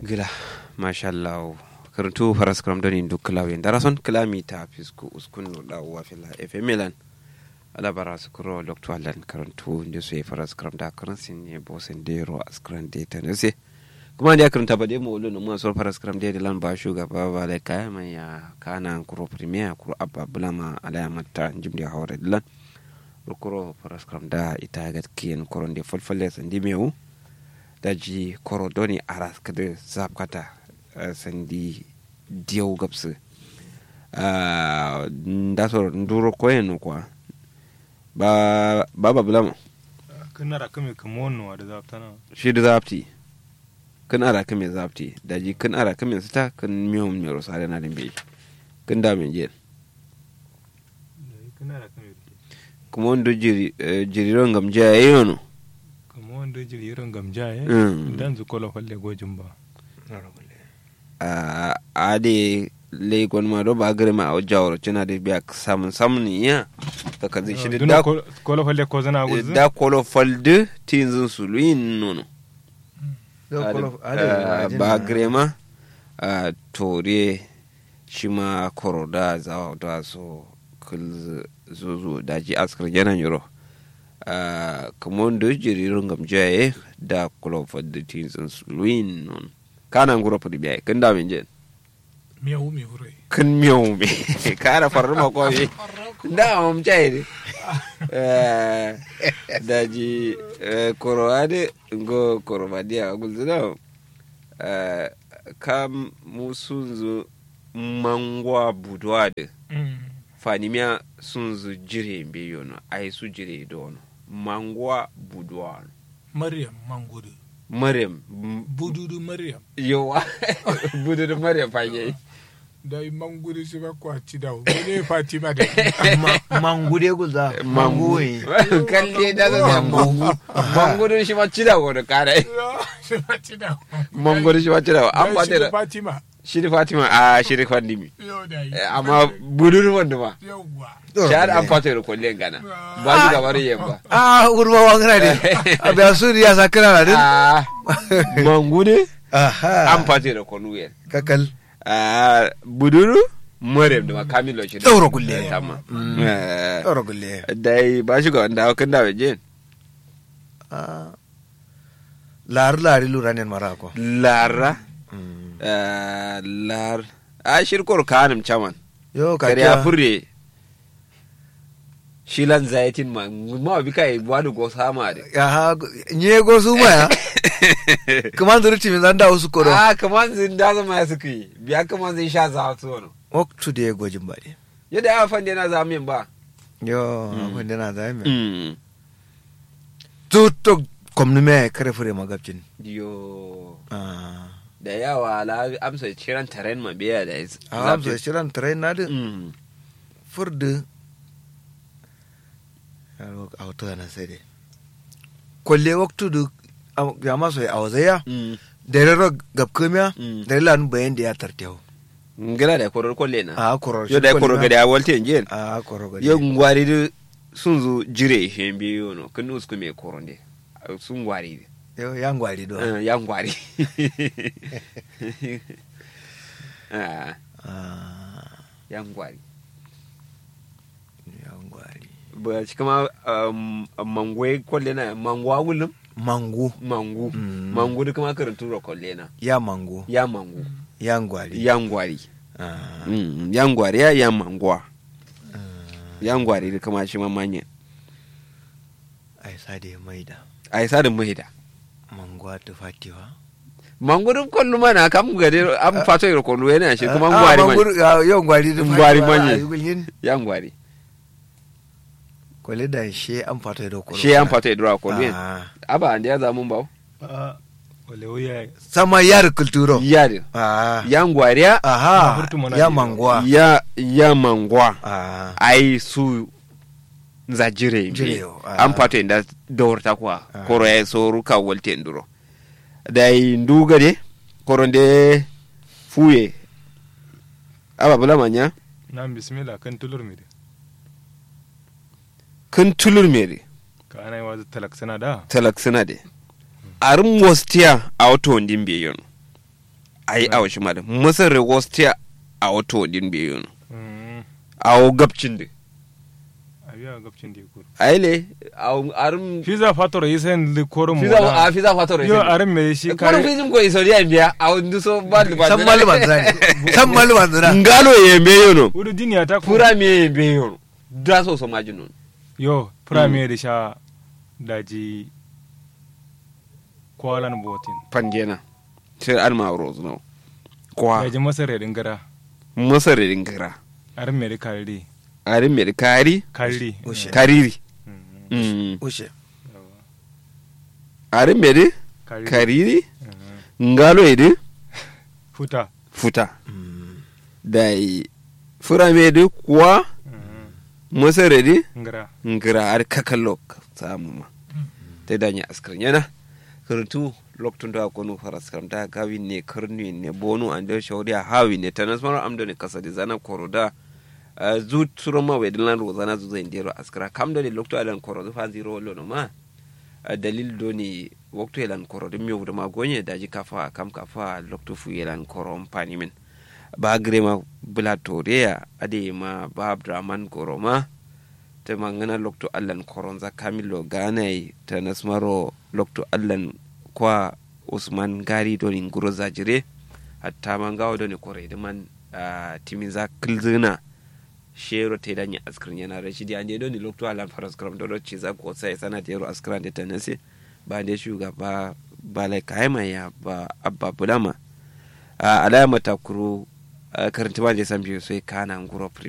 gila mashallah karantu faras kram doni duk klawe darason klami ta fisku uskun no da wa fila efe milan ala bara su kuro lokto alan karantu nde so e faras kram da karansin ne bosen dero askran de tanese kuma da karanta ba dai mawulu no mun so faras kram de lan ba shugaba ba da kaya mai ya kana kuro premier kuro abba bulama ala ya matta jimdi hawre lan kuro faras kram da ita ga kiyen koronde folfolle sandi mewu daji koro doni aras kada zapkata sandi diyau gabsu da so nduro koyen kwa ba baba bulama kana da kame kamono da zaftana shi da zapti kan ara kame zapti daji kan ara kame sita kan miyo miyo sare na dimbe kan da men je kana da kame kuma wanda jiri jiriron gamje yayono kamo wanda jiri irin gamja ya Mm. dan zu kola falle gojin ba a ade le gon ma do ba gare ma o jawro cina de biya samun samun ya ta kazi shi da duna kola falle ko zana guzu da kolo falde tinzin suluin nono Yau Ade- kolo- ade ah, rajin ba na- grema a tore shi ma koro da zawa da so kul zuzu da ji askar janan yoro kamar da jiririn gamjaye da kolo falde tinzin suluin nono kana nguro fadi biya kan da min jen miyau mi wurai kan miyau me kara farar mako me da mam chai eh daji eh, koro ade ngo koro badia gulzina eh kam musunzu mangwa budwade fanimia sunzu jire mbe yono ai su jire dono mangwa budwano maryam mangudu maryam bududu maryam yowa budu maryam fanye da yi mangudu su ba kwaci da ne fatima da Ma- mangude guza mangu manguwe kalle da da mangu mangu dun shi ma cida ko da kare su faci da mangu dun shi ma cida an ba da fatima shi da fatima a shi da fandimi yau da yi Eh, amma budur wanda ma yauwa shahar an fata da kullen gana ba shi gabar yamma ah urma wangana ne abiya su ya sa kana na din a mangu ne aha an fata da kullen kakal a buduru maryam da makamilo shi da Ɗaura kulle. tamma ɗaura gulle dai ba shi ga wanda kan da wajen Ah. lari lari lura ne mara ko lara Mm. eh, lar a shirkor kanim chaman yo ka kare ya kiya furre shilan zaitin ma ma bi kai wani go sama de aha nye go su ma ya kuma zuru timin zan da wasu kodo a kaman zin da zama ya suka yi biya kaman zin sha za su wani waktu da ya gojin ba ne yadda ya fande na zamin ba yo Mm. abin da na zai mai Mm. tutok kwamni mai kare fure magabcin yo ah da yawa la amsa ciran taren ma biya da is- a amsa zafi. shirin tare na din Mm. furdu yaro a wato yana sai dai kwalle waktu da ya maso ya awazaya Mm. da rero gabkamiya Mm. da lan bayan da ya tartewa ngila da korar kwalle na a koror yo da korar gada ya walte njen a koror gadi yo ngwari da sun zo jire shi biyo no kan usku me koronde sun gwari yo ya ngwari do Eh, ya ngwari Ah, ah ya ngwari ya ngwari ba shi kama um, mangwe kwalle na mangwa wulum mangu mangu Mm. mangu da kuma karantu ro kwalle na ya mangu ya mangu ya ngwari ya ngwari ah Mm, ya ngwari ya ya mangwa ah, ya ngwari da kama shi mamanya ai sade maida a yi sadin mahida mangwa ta fatiwa mangu duk kwallo mana kam gade an fato ro kwallo yana shi kuma Ah, ngwari mangu man ya yo ngwari da Ngwari fatiwa, manye. ah, yugulyin ya ngwari kwale da she an fata da kwalo shi an fato idura kwallo yana ah aba ande ya zamun bawo a wale wuya sama yar kulturo yadin ah ya ngwariya aha Furtu mana ya ne. mangwa ya ya mangwa ah ai su za jire Jire, mbi ah. an pato inda dawrta kwa Ah. koro ya soru ka wolte nduro dai nduga de koro nde fuye aba bula manya na bismillah kan tulur mi de kan tulur mere ka ana yi wa talak sana da talak suna de arin mostiya a wato wandin biyon ai a washi ma da masar rewostia a wato din biyu no Mm. a wo gabcin da abiya gabcin da kur ai le a wo arum fiza fator yisen li korum fiza a fiza fatoro yo aran me shi kare kare fizin ko isoriya biya a wani so ba da san maluman zura ne san maluman zura ngalo yembe yono udu duniya ta ko pura me yembe yono da so so majinon yo premier da sha daji kwalan botin pangena sai alma rose no kwa daji masare dingara masar dingira aran me da kare arin me kari kare Ushe. kariri Mm. mm ushe Yawa. arin me de Kare. kariri Mm. ngalo ede futa futa dai fura me de kwa Mm. masar de ngara ngira ar kakalok samu ma te danya askar yana kurtu loktun da kono faras kam da gawi ne karni ne bonu ande shawdi a hawi ne tanas mara amdo ne kasadi zana koroda uh, zu turo ma wedin lan rozana zu zai ndero askara kam do ne lokto alan korodo fa zero lo no ma uh, dalil do ni waktu elan korodo mi wuda ma gonye daji kafa kam kafa lokto fu elan korom pani min ba grema bula toreya ade ma ba abdraman koroma te mangana lokto allan koronza kamilo ganai ta nasmaro lokto allan kwa usman gari doni nguro zajire hatta mangawo doni kore da man uh, timiza kilzina shero te danya askrin yana rashidi ande doni lokto allan faras kram dodo ciza ko sai sana tero askran de tanase ba de shugaba ba lai kaima ya ba abba bulama uh, alama takuru uh, karanta ba je san biyu sai kana nguro